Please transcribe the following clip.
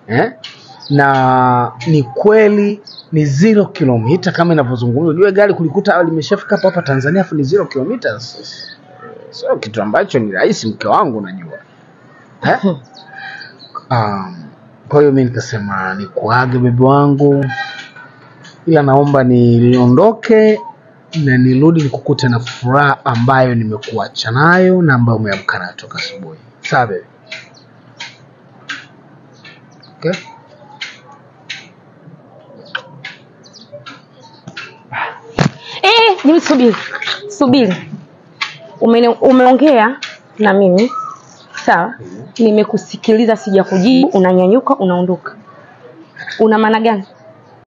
eh? na ni kweli ni zero kilomita kama inavyozungumzwa. Jue gari kulikuta limeshafika hapa hapa Tanzania afu ni zero kilometers, sio kitu ambacho ni rahisi, mke wangu, unajua eh? um, kwa hiyo mi nikasema nikuage bebe wangu, ila naomba niondoke na nirudi nikukute na furaha ambayo nimekuacha nayo na ambayo umeamka nayo toka asubuhi. Sawa bebe? Okay? Eh, Jimmy subiri. Subiri. Umene, umeongea na mimi. Sawa? Nimekusikiliza sijakujibu, unanyanyuka unaondoka. Una maana gani?